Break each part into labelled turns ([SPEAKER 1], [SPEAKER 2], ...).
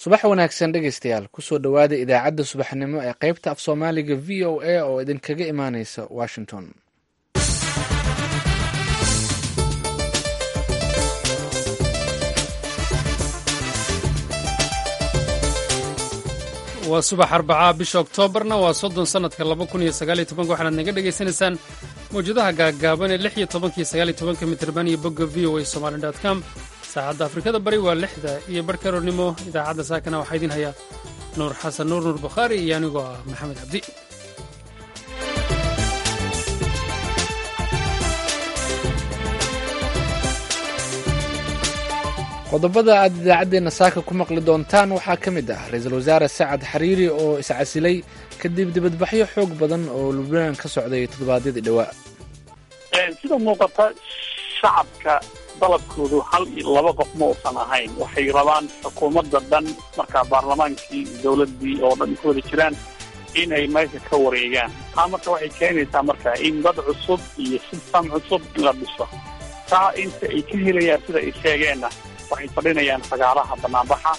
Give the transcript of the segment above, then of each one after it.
[SPEAKER 1] subax wanaagsan dhegaystayaal kusoo dhowaada idaacadda subaxnimo ee qaybta af soomaaliga v o a oo idinkaga imaaneysa washington
[SPEAKER 2] waa subax arbacaa bisha oktoobarna waa soddon sannadka laba kun iyo sagaaliyo tobanka waxaanaad naga dhagaysanaysaan mawjadaha gaaggaaban ee lix iyo tobankiyo sagaaliyo tobanka mitirban iyo bogga v o a somali dot com saacadda afrikada bari waa lixda iyo barhka roornimo idaacadda saakana waxaa idiin haya nuur xasan nuur nuur bukhaari iyo anigoo ah maxamed cabdi
[SPEAKER 1] qodobada aad idaacaddeenna saaka ku maqli doontaan waxaa ka mid ah ra-iisul wasaare sacad xariiri oo iscasilay kadib dibadbaxyo xoog badan oo lubnaan ka socday toddobaadyadii dhowaa
[SPEAKER 3] sida muuqata shacabka dalabkoodu hal iyo laba qof ma uusan ahayn waxay rabaan xukuumadda dhan markaa baarlamaankii dowladdii oo dhan ku wada jiraan inay meesha ka wareegaan taa marka waxay keenaysaa marka in dad cusub iyo sistam cusub in la dhiso taa inta ay ka helayaan sida ay sheegeenna waxay fadhinayaan fagaaraha banaanbaxa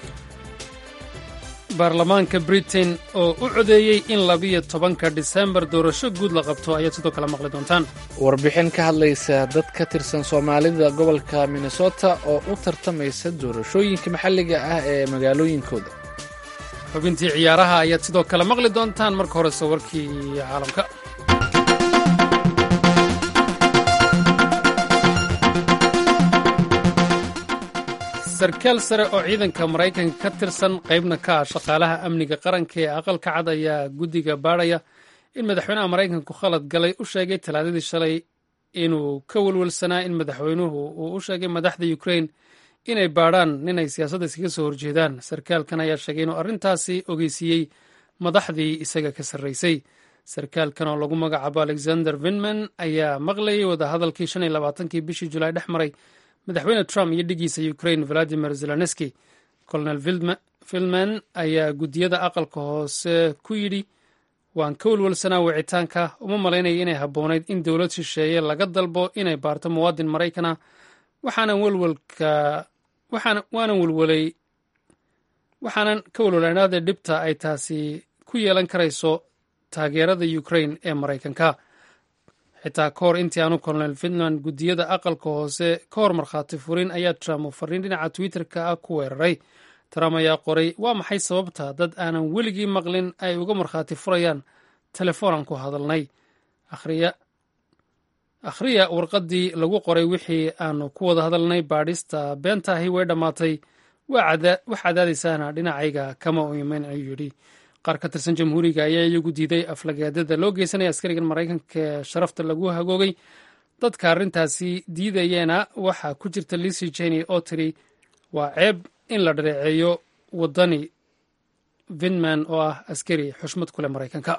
[SPEAKER 2] baarlamaanka britain oo u codeeyey in labiyo tobanka disembar doorasho guud la qabto ayaad sidoo kale maqli doontaan
[SPEAKER 1] warbixin ka hadlaysa dad ka tirsan soomaalida gobolka minnesota oo u tartamaysa doorashooyinka maxalliga ah ee magaalooyinkooda
[SPEAKER 2] xubintii ciyaaraha ayaad sidoo kale maqli doontaan marka horese warkii caalamka sarkaal sare oo ciidanka maraykanka ka tirsan qaybna ka ah shaqaalaha amniga qaranka ee aqalka cad ayaa guddiga baadhaya in madaxweynaha maraykanku khalad galay u sheegay talaadadii shalay inuu ka welwelsanaa in madaxweynuhu uu u sheegay madaxda ukrain inay baadhaan ninay siyaasadda iskaga soo horjeedaan sarkaalkan ayaa sheegay inuu arrintaasi ogeysiiyey madaxdii isaga ka sarraysay sarkaalkan oo lagu magacaabo alexander vinman ayaa maqlayay wadahadalkii shan iyo labaatankii bishii julaay dhex maray madaxweyne trump iyo dhigiisa ukrain valadimir zelenski colonel vilman ayaa guddiyada aqalka hoose ku yidhi waan ka welwelsanaa wicitaanka uma malaynaya inay habboonayd in dowlad shisheeye laga dalbo inay baarto muwaadin maraykana waxaanan welwelka waanan welwelay waxaanan ka welwelanaada dhibta ay taasi ku yeelan karayso taageerada ukrain ee maraykanka xitaa ka hor intii aanu colonel finland guddiyada aqalka hoose ka hor markhaati furin ayaa trump uu fariin dhinaca twitter-ka ah ku weeraray trump ayaa qoray waa maxay sababta dad aanan weligii maqlin ay uga markhaati furayaan telefoonaan ku hadalnay akhriya warqaddii lagu qoray wixii aanu ku wada hadalnay baadhista beentaahi way dhammaatay wax cadaadaysaana dhinacayga kama u imayn ayuu yidhi qaar ka tirsan jamhuuriga ayaa iyagu diiday aflagaadada loo geysanaya askarigan maraykanka ee sharafta lagu hagoogay dadka arrintaasi diidayeena waxaa ku jirta lisy jeny oo tiri waa ceeb in la dhareeceeyo waddani vinman oo ah askari xushmad ku leh maraykanka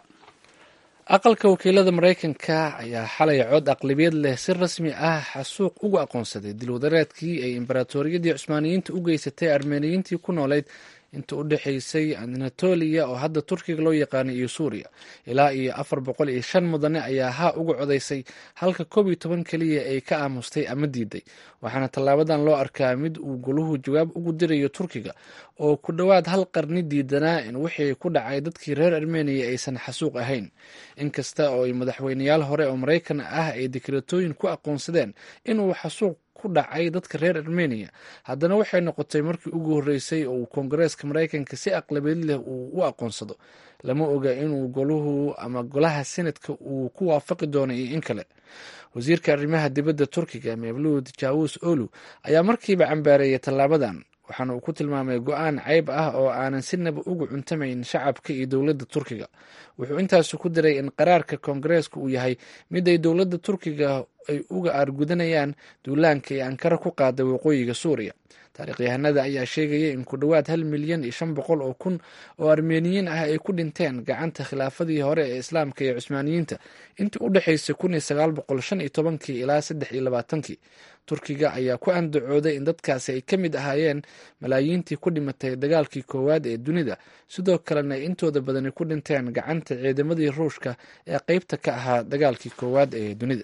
[SPEAKER 1] aqalka wakiilada maraykanka ayaa xalay cod aqlabiyad leh si rasmi ah xasuuq ugu aqoonsaday dilwadareedkii ay imbaraatoriyadii cusmaaniyiinta u geysatay armeniyiintii ku noolayd inta u dhexaysay anatoliya oo hadda turkiga loo yaqaanay iyo suuriya ilaa iyo afar boqol iyo shan mudane ayaa haa uga codaysay halka koob iyo toban keliya ay ka aamustay ama diiday waxaana tallaabadan loo arkaa mid uu goluhu jawaab ugu dirayo turkiga oo ku dhowaad hal qarni diidanaa in wixii ku dhacay dadkii reer armeniya aysan xasuuq ahayn inkasta oo ay madaxweyneyaal hore oo maraykan ah ay dekretooyin ku aqoonsadeen inuu xasuuq ku dhacay dadka reer armeniya haddana waxay noqotay markii ugu horreysay oo uu koongareeska maraykanka si aqlabiyad leh uu u aqoonsado lama oga inuu goluhu ama golaha senadka uu ku waafaqi doono iyo in kale wasiirka arrimaha dibadda turkiga mevluud jawus olu ayaa markiiba cambaareeyay tallaabadan waxaana uu ku tilmaamay go-aan ceyb ah oo aanan sinaba ugu cuntamayn shacabka iyo dowladda turkiga wuxuu intaasi ku diray in qaraarka koongareeska uu yahay mid ay dowladda turkiga ay uga aargudanayaan duulaanka ee ankara ku qaaday waqooyiga suuriya taarikhyahanada ayaa sheegaya in ku dhowaad hal milyan iyo shan boqol oo kun oo armeniyiin ah ay ku dhinteen gacanta khilaafadii hore ee islaamka iyo cusmaaniyiinta intii u dhexaysay kun iyo sagaal boqol shan iyo tobankii ilaa saddex iyo labaatankii turkiga ayaa ku andacooday in dadkaasi ay ka mid ahaayeen malaayiintii ku dhimatay dagaalkii koowaad ee dunida sidoo kalena ay intooda badani ku dhinteen gacanta ciidamadii ruushka ee qeybta ka ahaa dagaalkii koowaad ee dunida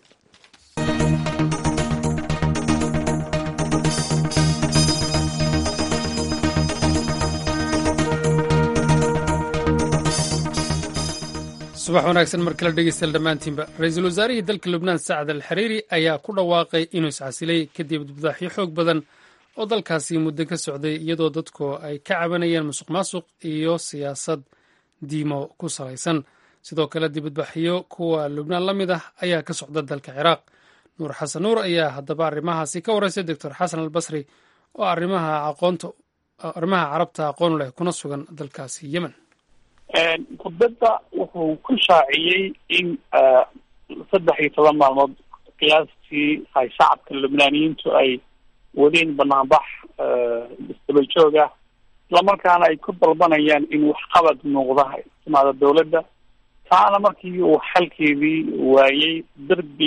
[SPEAKER 2] subax wanaagsan mar kale dhegeystayaal dhammaantiinba ra-iisul wasaarihii dalka lubnaan sacad al xariiri ayaa ku dhawaaqay inuu iscasilay kadib dibdaaxyo xoog badan oo dalkaasi muddo ka socday iyadoo dadku ay ka cabanayeen musuq maasuq iyo siyaasad diimo ku salaysan sidoo kale dibadbaxyo kuwa lubnaan la mid ah ayaa ka socda dalka ciraaq nuur xasan nuur ayaa haddaba arrimahaasi ka wareysay doctor xasan al basri oo arrimaha aqoonta arrimaha carabta aqoon leh kuna sugan dalkaasi yemen
[SPEAKER 3] khudbadda wuxuu ku shaaciyey in saddex iyo toban maalmood qiyaastii ay shacabka lubnaaniyiintu ay wadeen banaanbax isdaba joog ah islamarkaana ay ku dalbanayaan in waxqabad muuqda timaado dawladda taana markii uu xalkeedii waayey derbi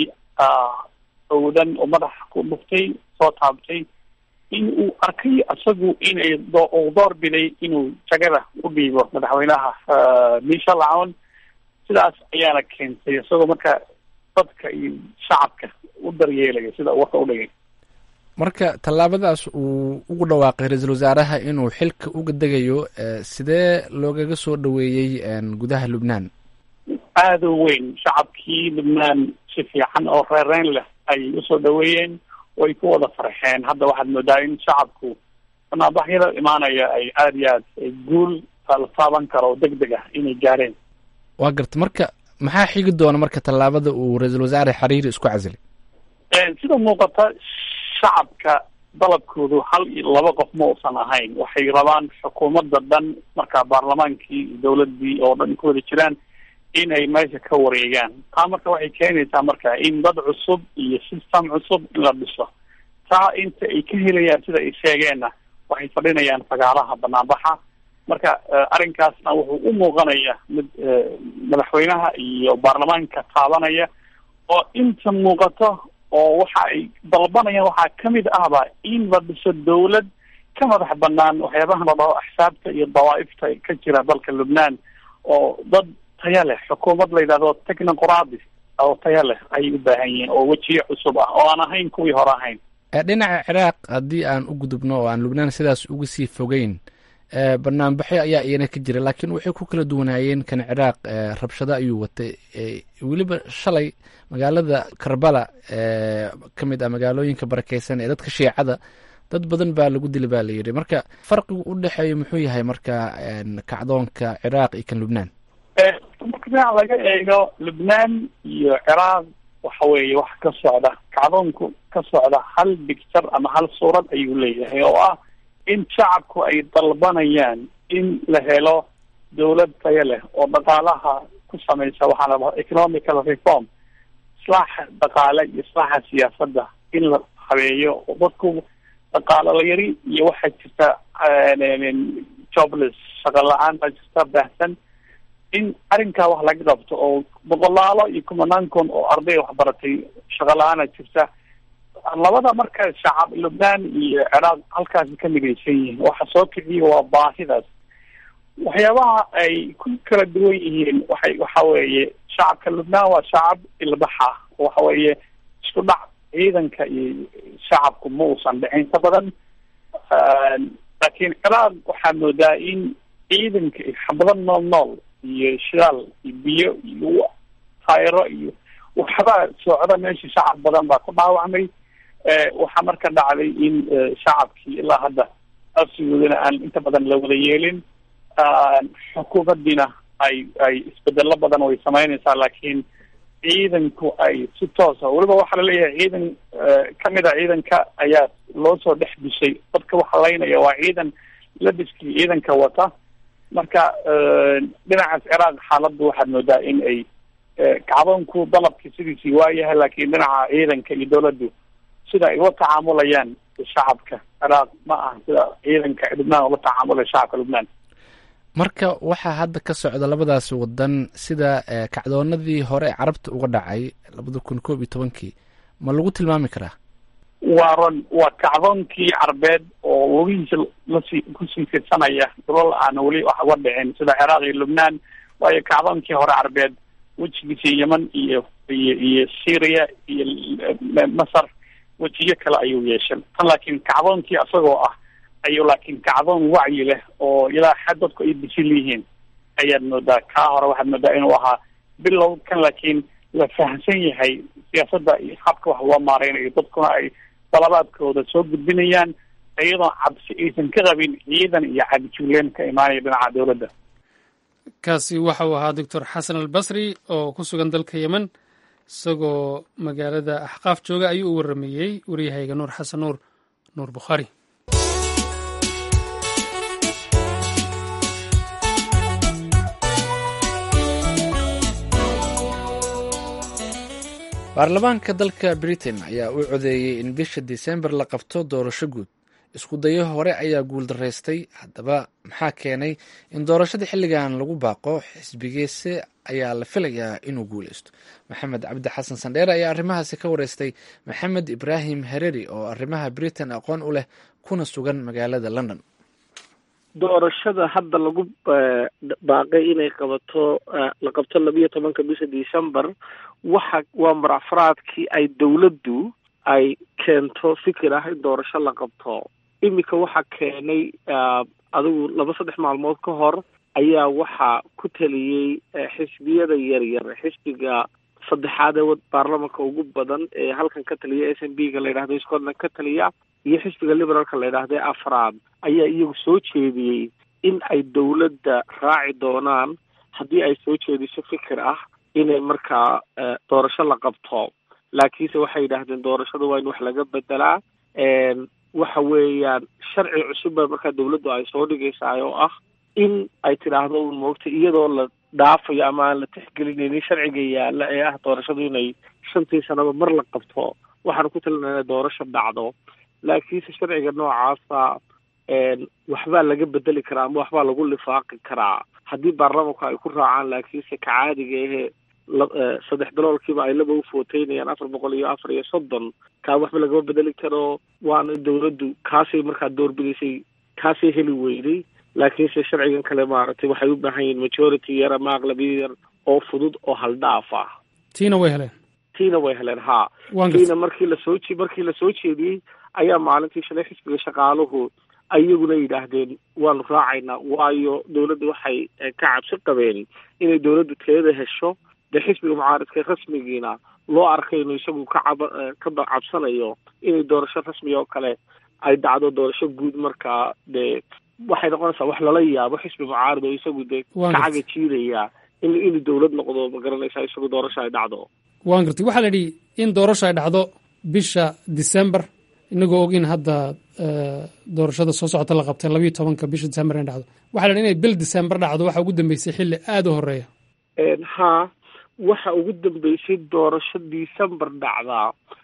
[SPEAKER 3] owdan oo madaxa ku dhuftay soo taabtay in uu arkay isagu inay uu door biday inuu jagada u dhiibo madaxweynaha miisha lacon sidaas ayaana keentay isagoo marka dadka iyo shacabka u daryeelaya sida warka udhigay
[SPEAKER 1] marka tallaabadaas uu ugu dhawaaqay ra-iisul wasaaraha inuu xilka uga degayo sidee loogaga soo dhaweeyey gudaha lubnaan
[SPEAKER 3] aada u weyn shacabkii lubnaan si fiican oo reereyn leh ay usoo dhaweeyeen way ku wada farxeen hadda waxaad moodaa in shacabku banaabaxyada imaanaya ay aada iyo aad guul la taaban karo oo deg deg ah inay gaareen
[SPEAKER 1] waa garta marka maxaa xigi doona marka tallaabada uu ra-iisul wasaare xariiri isku casilay
[SPEAKER 3] sida muuqata shacabka dalabkoodu hal iyo laba qof ma uusan ahayn waxay rabaan xukuumadda dhan markaa baarlamaankii dawladdii oo dhan ku wada jiraan inay meesha ka wareegaan taa marka waxay keenaysaa marka in dad cusub iyo system cusub in la dhiso taa inta ay ka helayaan sida ay sheegeenna waxay fadhinayaan fagaaraha banaanbaxa marka arrinkaasna wuxuu u muuqanaya mid madaxweynaha iyo baarlamaanka taabanaya oo inta muuqato oo waxa ay dalbanayaan waxaa kamid ahba in la dhiso dawlad ka madax banaan waxyaabaha la dhaho axsaabta iyo dawaa'ifta ka jira dalka lubnaan oo dad taya leh xukuumad la yidhahdo technoqradi oo taya leh ayay u baahan yihiin oo wejiye cusub ah oo aan ahayn kuwii hore ahayn
[SPEAKER 1] dhinaca ciraaq haddii aan u gudubno oo aan lubnaan sidaas uga sii fogeyn banaanbaxyo ayaa iyana ka jira laakiin waxay ku kala duwanaayeen kan ciraaq rabshado ayuu watay weliba shalay magaalada karbala ka mid ah magaalooyinka barakeysan ee dadka shiicada dad badan baa lagu dili baa layidhi marka farqigu u dhexeeya muxuu yahay marka kacdoonka ciraaq iyo kan lubnaan
[SPEAKER 3] marka dhinac laga eego lubnaan iyo ciraaq waxa weeye wax ka socda kacdoonku ka socda hal bicture ama hal suurad ayuu leeyahay oo ah in shacabku ay dalbanayaan in la helo dawlad tayo leh oo dhaqaalaha ku samaysa waxaa la dhaha economical reform islaaxa dhaqaale iyo islaaxa siyaasadda in la habeeyo oo dadku dhaqaalo la yari iyo waxaa jirta jobless shaqo la-aan baa jirta baahsan in arrinkaa wax laga qabto oo boqolaalo iyo kumanaan kun oo arday waxbaratay shaqo la-aana jirta labada marka shacab lubnaan iyo ciraaq halkaasi ka midaysan yihiin waxa soo kiciya waa baahidaas waxyaabaha ay ku kala duwan yihiin waxay waxa weeye shacabka lubnaan waa shacab ilbaxa waxa weeye isku dhac ciidanka iyo shacabku ma uusan dhicin ka badan laakiin ciraaq waxaa moodaa in ciidanka xabado nool nool iyo shidaal iyo biyo iyo taayiro iyo waxbaa socda meeshii shacab badan baa ku dhaawacmay waxaa marka dhacday in shacabkii ilaa hadda afsigoodana aan inta badan la wada yeelin xukuumaddiina ay ay isbedelo badan way samaynaysaa laakiin ciidanku ay si toosa weliba waxaa laleeyahay ciidan kamid a ciidanka ayaa loo soo dhex dishay dadka waxa laynaya waa ciidan labiskii ciidanka wata marka dhinacaas ciraaq xaaladdu waxaad moodaa in ay kacdoonku dalabkii sidiisii waayahay laakiin dhinaca ciidanka iyo dawladdu sida ay ula tacaamulayaan shacabka ciraaq ma aha sida ciidanka lubnaan ula tacaamulaya shacabka lubnaan
[SPEAKER 1] marka waxaa hadda ka socda labadaas wadan sida kacdoonadii hore carabta uga dhacay labada kun koob iyo tobankii ma lagu tilmaami karaa
[SPEAKER 3] waa ron waa kacdoonkii carbeed oo lugihiisa lasii kusii fidsanaya dulal aan weli wax uga dhicin sida ciraaq iyo lubnaan waayo kacdoonkii hore carbeed wejigiisa yeman iyo iyo iyo syria iyo masar wejiyo kale ayuu yeeshay tan laakiin kacdoonkii isagoo ah ayuu laakiin kacdoon wacyi leh oo ilaa xad dadku ay bisil yihiin ayaad moodaa kaa hore waxaad moodaa inuu ahaa bilowkan laakiin la fahamsan yahay siyaasadda iyo habka wax loo maareynayo dadkuna ay dalabaadkooda soo gudbinayaan iyadoo cabsi aysan ka qabin ciidan iyo cagjuuleen ka imaanaya dhinaca dowladda
[SPEAKER 2] kaasi waxa uu ahaa doctor xasan albasri oo ku sugan dalka yemen isagoo magaalada axqaaf jooga ayuu u warameeyey waryahayga nuur xasan nuur nuur bukhaari
[SPEAKER 1] baarlamaanka dalka britain ayaa u codeeyey in bisha disembar la qabto doorasho guud isku dayo hore ayaa guuldaraystay haddaba maxaa keenay in doorashada xilligan lagu baaqo xisbigiise ayaa la filayaa inuu guuleysto maxamed cabdi xasan sandheere ayaa arrimahaasi ka wareystay maxamed ibraahim hereri oo arrimaha britain aqoon u leh kuna sugan magaalada london
[SPEAKER 4] doorashada hadda lagu baaqay inay qabato la qabto labiyo tobanka bisha december waxa waa marafraadkii ay dowladdu ay keento fikir ah in doorasho la qabto iminka waxaa keenay adigu laba saddex maalmood ka hor ayaa waxaa ku taliyey xisbiyada yaryar xisbiga saddexaad ee baarlamanka ugu badan ee halkan ka taliya s n b ga la yidhahdo scotland ka taliya iyo xisbiga liberaalka la yidhahdo afraad ayaa iyagu soo jeediyey in ay dowladda raaci doonaan haddii ay soo jeediso fikir ah inay markaa doorasho la qabto laakiinse waxay yidhaahdeen doorashada waa in wax laga bedelaa waxa weeyaan sharci cusub ba markaa dawladdu ay soo dhigaysaa oo ah in ay tidhaahdo un moogta iyadoo la dhaafayo ama aan la tixgelinaynin sharciga yaalla ee ah doorashadu inay shantii sanaba mar la qabto waxaanu ku talinaa inay doorasho dhacdo laakiinse sharciga noocaasa waxbaa laga bedeli karaa ama waxbaa lagu lifaaqi karaa haddii baarlamanku ay ku raacaan laakiinse ka caadiga ehe saddex daloolkiiba ay laba ufooteynayaan afar boqol iyo afar iyo soddon kaa waxba lagama bedeli karo waana dawladdu kaasay markaa doorbidaysay kaasay heli weyday laakiinse sharcigan kale maaragtay waxay u baahan yihiin majority yar ama aqlabiyad yar oo fudud oo haldhaaf ah
[SPEAKER 2] tiina way heleen
[SPEAKER 4] tiina way heleen haa tiina markii lasoo markii lasoo jeediyey ayaa maalintii shalay xisbiga shaqaaluhu ayaguna yidhaahdeen waanu raacaynaa waayo dawladda waxay ka cabsi qabeen inay dawladdu teeda hesho dee xisbiga mucaaridka rasmigiina loo arkay inuu isagu ka cab ka cabsanayo inay doorasho rasmi oo kale ay dhacdo doorasho guud markaa dee waxay noqonaysaa wax lala yaabo xisbi mucaarid oo isagu dee ka caga jiidaya in inuu dawlad noqdo ma garanaysaa isagu doorasho ay dhacdo
[SPEAKER 2] waan gartay waxaa la yidhi in doorasho ay dhacdo bisha december inagoo og in hadda doorashada soo socota la qabtay labayo tobanka bisha december inay dhacdo waxaa la yidhi inay bil december dhacdo waxaa ugu dambeysay xilli aada u horeeya
[SPEAKER 4] haa waxa ugu dambeysay doorasho december dhacdaa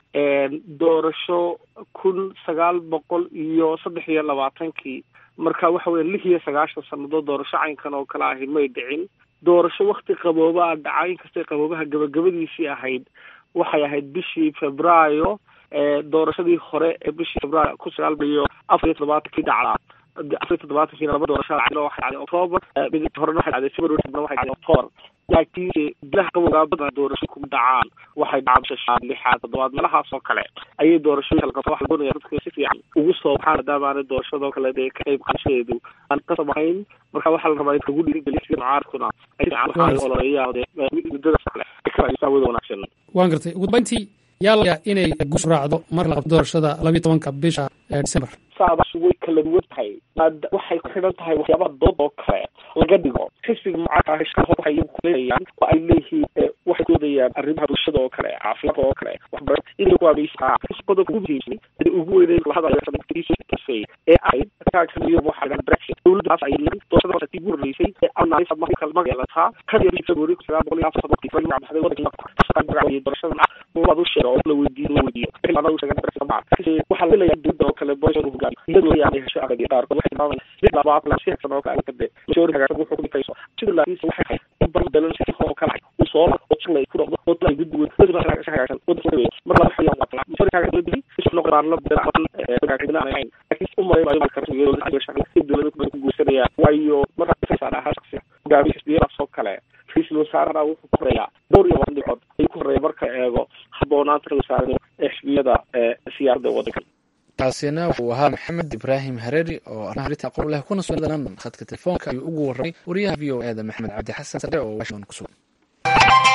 [SPEAKER 4] doorasho kun sagaal boqol iyo saddex iyo labaatankii marka waxa weya lix iyo sagaashan sannadood doorasho caynkan oo kale ahi may dhicin doorasho wakti qabooba a dhaca inkastay qaboobaha gabagabadiisii ahayd waxay ahayd bishii februaayo doorashadii hore ee bishii februaayo kun sagaal boqol iyo afar iyo toddobaatankii dhacdaa afar iyo toddobaatankii laba doorasho dhacday waxay dhacday october mid horena waxay dhacday february waxay dhacday october laakiinse bilaha qabowgaa badan doorasho kuma dhacaan waxay dhacaan bisha lixaad toddobaad meelahaas oo kale ayay doorashooyinka la qabto waxa la doonaya dadka si fiican ugu soo baxaan maadaama aanay doorashadoo kale dee ka qayb qaadashadeedu aan qasab ahayn marka waxaa la rabaa in lagu dhiirigeliyo sida mucaaradkuna ay fiican waxay ololeeyaan dee muddadaas kale ay ka raadisaa wada wanaagsan
[SPEAKER 2] waan gartay ugu dambeyntii yaa la inay guushu raacdo marka la qabto doorashada labayo tobanka bisha december
[SPEAKER 4] saadaas way kala duwan tahay waxay ku xidhan tahay waxyaabaha dood oo kale laga dhigo xisbiga mucaaradka waxay iyagu kuleeyaan oo ay leeyihiin waxay doodayaan arrimaha bulshada oo kale caafimaadka oo kale waxbarashada inay ku aameysaa qodobka ugu muhiimsan ee ugu weynay lahadalay ee ay taagsan waxa la brexit dowladdaas ay doorashada waxay ugu horeysay ee aanay sabma kala magalataa kan yar february kun sagaal boqol iyo afar soddon kii magac baxday wadanka doorashada ah waad u sheego oo la weydiiyo la weydiiyo xilana uu sheegay brexit ma waxaa la leeyahay dowladda oo kale boys uu hogaamiyo iyadoo ay hesho aqdi qaar waxay tilmaamayaan mid labaad la si xigsan oo kale kade majority hagaagsan wuxuu ku dhigayso sida laakiinse waxay ahayd in bardalan si oo kale uu soo oo jilay ku dhaqdo oo ay gudbi weyn dadka hagaagsan hagaagsan wadda weyn mar laba xayaan wata majority hagaagsan dib isu noqon qaar la bedel aan hagaagsan aan ahayn laakiin u maray maayo marka dowladda ay shaqo si dowladda ku guursanaya waayo marka ay saara shakhsi gaari xisbiya soo kale ra'iisul wasaaraha wuxuu ku horeeyaa dhowr iyo labaatan dhibcood ayuu ku horeeya marka eego habboonaanta wasaarada xisbiyada siyaasadda waddankan
[SPEAKER 1] taasina wuxuu ahaa maxamed ibraahim hareeri oo arrimaha arrinta aqoon leh kuna sugan london khadka telefoonka ayuu ugu warramay wariyaha v o e da maxamed cabdi xasan sare oo washington ku sugan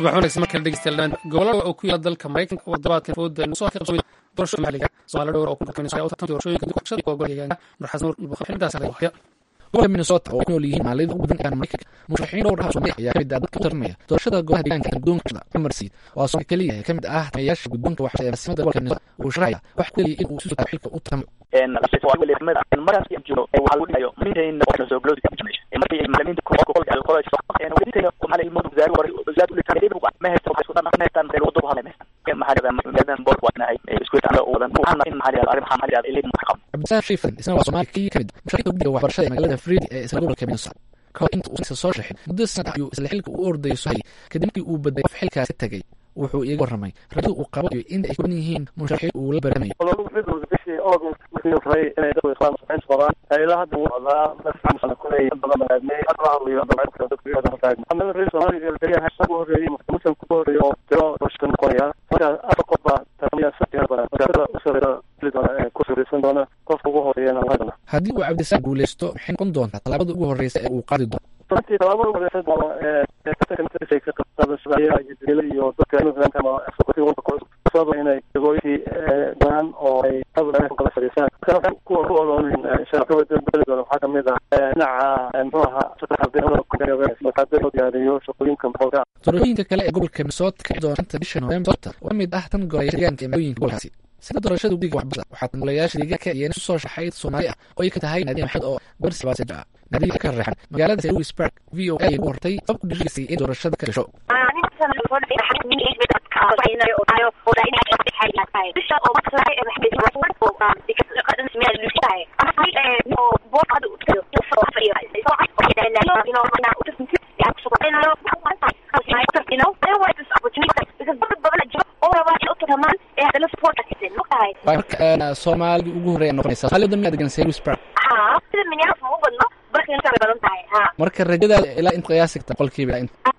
[SPEAKER 2] subax wanaagsan markale dhegeystayaal dhammaan gobolada oo ku yaala dalka maraykanka oo toddobaadkan fooda soo ka qabsamay doorashada maxalliga soomaali dhowr oo ku dhaqanaysa u tartan doorashooyinka duqashada iyo golaha deegaanka nurxas nuur nubaqo xilidaas laga haya
[SPEAKER 1] gobolka minnesota oo ku nool yihiin maalida ugu badan ee maraykanka musharaxiin dhowr ah oo soomaaliya ayaa kamid ah dadka u tartamaya doorashada golaha deegaanka guddoonka cumar siid waa soomaali keliya ee kamid ah tamayaasha guddoonka waxbarashada ee masiimada gobolka minnesota uu sharaxaya wax ku keliya in uu isu xilka u tartamo cabdisaan shiifan isna waa soomaali keliya kamid musharaxiinta guddiga waxbarashada ee magaalada friidi ee isla gobolka minnesota kahor inta uusan soo shaxin muddo sanad ayuu isla xilka u ordayo sohayay kadib markii uu baday qof xilkaasi tegay wuxuu iiga warramay rajada uu qabo iyo inta ay kuban yihiin musharaxiin uu la baranayo
[SPEAKER 5] bishii august markii rabay inay dadku islaan saxays qabaan ilaa hadda wuu socdaa masxamsana kuley dad badan aadmey hadda la hadlayo dabcadka dadku yada hortaag maxamed reer soomaaliga kaliya hasha ugu horreeyey muslim ku horreeyey oo tiro doorashada noqonaya marka afar qof baa tartamaya saddex badan magaalada usareyda xili doona ee ku suraysan doona qofka ugu horeeyana lahadana
[SPEAKER 1] haddii uu cabdisaan guuleysto maxay noqon doontaa tallaabada ugu horreysa ee uu qaadi doono
[SPEAKER 5] runtii tallaabada ugu horeysa doono ee ka qabsadashada iyo iyo dadka immigrant ama executive walka kusaba inay degooyinkii badan oo ay hadal kala fadhiisaan marka waxaan kuwa ku odoonin shaqada beli doona waxaa kamid ah dhinaca muxuu ahaa saddex loo diyaariyo shaqooyinka maxooga
[SPEAKER 1] doorashooyinka kale ee gobolka minnesota ka doona shanta bisha november oo ka mid ah tan golaya deegaanka ee magaalooyinka gobolkaasi sida doorashada guddiga waxbarashada waxaa tangolayaasha deegaanka iyana isu soo shaxay soomaali ah oo ay ka tahay naadiya maxamed oo gabar sibaaseja ah naadiya ka reexan magaalada louis park v o a ugu hortay qof ku dhirisay in doorashada ka gasho marka soomaalida ugu horreeya noqonaysa soomaalida miyaa degan louis park marka rajadaada ilaa inta qiyaasi karta boqolkiiba ilaa inta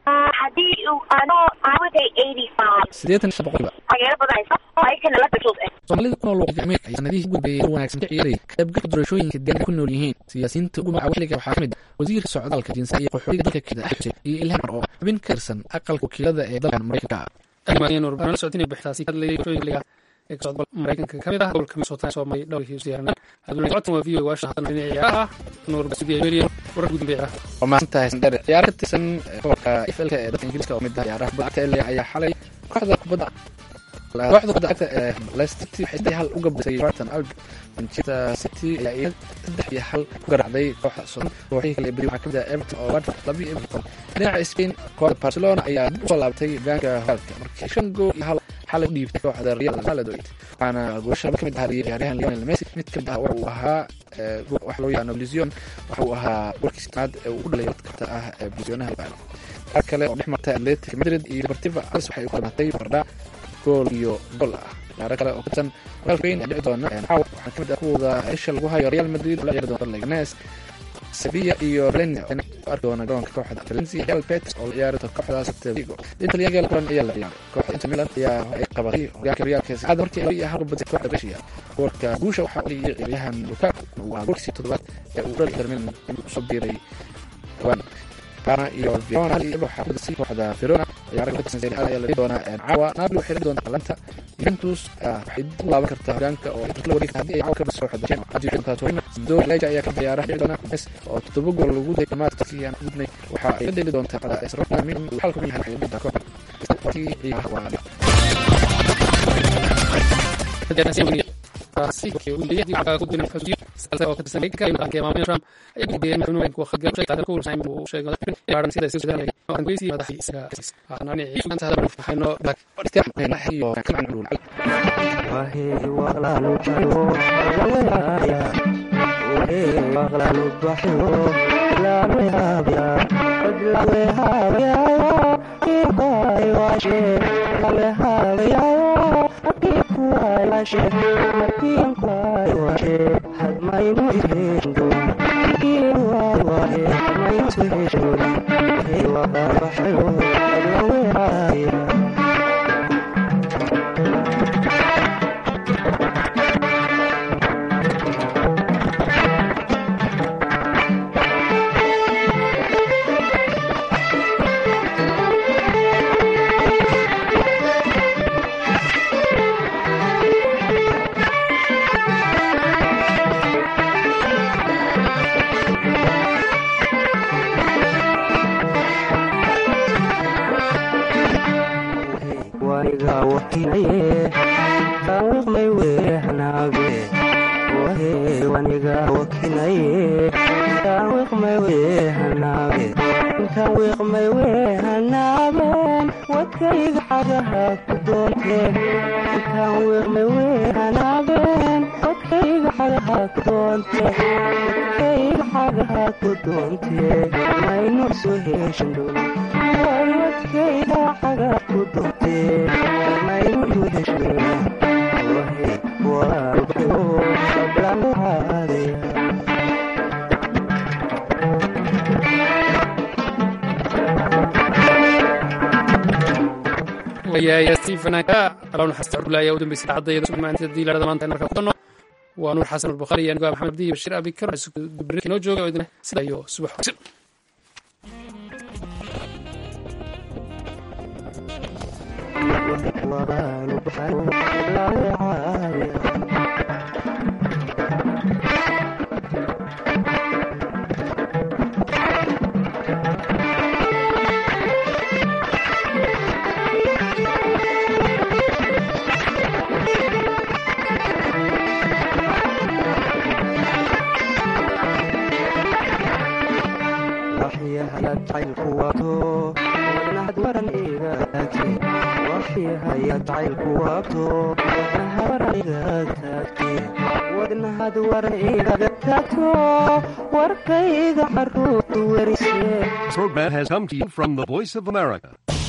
[SPEAKER 1] sideetan shan boqolkiiba soomaalida ku nool waqooyiga amerika ayaa sanadihii ugu dambeeyay wanaagsan ka ciyaarayay qaybgalka doorashooyinka deegaanka ku nool yihiin siyaasiyiinta ugu magaca xilliga waxaa kamid ah wasiirka socdaalka jinsiga iyo qaxootiga dalka keda xuseen iyo ilhan mar oo xubin ka tirsan aqalka wakiilada ee dalkan maraykanka
[SPEAKER 2] la socotinay bixtaasi hadlayay doorashooyinka ee ka socda maraykanka kamid ah gobolka minnesota soomay dhowrkii siyaaran aduna socotan waa v o washa hadan dhinaca ciyaaraha nuur basidiya weliyan warar guud dambe ciyaaraha
[SPEAKER 1] waa mahadsantahay sandheer ciyaaro ka tirsan gobolka iflka ee dalka ingiriiska oo mid ah ciyaaraha kubadda cagta LA ayaa xalay kooxda kubadda kooxda kubadda cagta ee Leicester City waxay saddex hal uga badisay Brighton Albion Manchester City ayaa iyada saddex iyo hal ku garacday kooxda Southampton kooxihii kale ee beri waxaa kamid ah Everton oo Watford laba iyo Everton dhinaca Spain kooxda Barcelona ayaa dib usoo laabatay hogaanka horyaalka markii shan gool iyo hal xalay u dhiibtay kooxda Real Valladolid waxaana goolasha laba kamid ah ciyaaryahan Lionel Messi mid kamid ah waxa uu ahaa wax loo yaqaano Blizion waxa uu ahaa warkiis tanaad ee uu u dhalay dadka ah ee Blizionaha yaqaano qaar kale oo dhex martay Atletico Madrid iyo Deportivo Alaves waxay u kala matay bardha gool iyo gool ah ciyaaro kale oo ka tirsan horyaalka weyn ee dhici doona caawa waxaa kamid ah kuwooda isha lagu hayo Real Madrid oo la ciyaari doonta Leganes Sevilla iyo Valencia arki doona garoonka kooxda Valencia Real Betis oo la ciyaari doonta kooxda Celta Vigo inta liga kulan ayaa la ciyaaray kooxda Inter Milan ayaa ay qabatay hogaanka Real Betis aad markii ay hal badisay kooxda Brescia goolka guusha waxaa u dhigay ciyaaryahan Lukaku waa goolkiisii toddobaad ee uu dhalay Inter Milan inuu soo biiray waan Parma iyo Verona iyo waxaa ku dasay kooxda Verona ciyaaraha ka tirsan Serie A ayaa la dhigi doonaa caawa Napoli waxay dhigi doontaa Atalanta Juventus waxay dib u laaban kartaa hogaanka oo la wareegta haddii ay caawa ka badiso kooxda Genoa haddii Juventus Torino Sampdoria Lecce ayaa ka ciyaaraha dhici doona Messi oo toddoba gool lagu day dhamaadkii aan gudnay waxa ay la dheeli doontaa kooxda AS Roma Milan uu xalka yahay waxay dhigtaa kooxda ciyaaraha waa
[SPEAKER 2] taasi waxay ugu leeyahay waxa ku duwan xasuusiyo salsa oo ka tirsan ka imid aanka maamul Trump ay ku deeyeen inuu ku khadga shay taariikh uu sameeyay uu sheegay baaran sida sida sida oo aan goysii madaxii isaga aanani ciidan hada waxayno bak
[SPEAKER 1] iska iyo kan aan dhul
[SPEAKER 6] wahi waqlalu jiro walaya wahi waqlalu bahyo la wihabya la wihabya ibai washe la wihabya ibai washe ibai washe had my muhindo ibai washe my muhindo wahi waqlalu bahyo la wihabya waniga wakinaye tawiqmay weehanaage wahe waniga wakinaye tawiqmay weehanaage tawiqmay weehanaabeen wadkayga xagaha ku doonteen tawiqmay weehanaabeen wadkayga xagaha ku doonteen wadkayga xagaha ku doontee maynu soo heshin dhow wadkayga xagaha ku doontee maynu soo heshin wahe walaalbayo sablanuhaadaya
[SPEAKER 2] waa nuur xasan albukhaari anigo maxamed abdi bashir abikar noo jooga oo idin sida iyo subax wanaagsan
[SPEAKER 6] waxyahaya jacaylku wato wadnahad waran iga taagte waxyahaya jacaylku wato wadnahad waran iga taagte wadnahad waran igaga taagto warkayga caruurtu werise
[SPEAKER 7] Program has come to you from the Voice of America.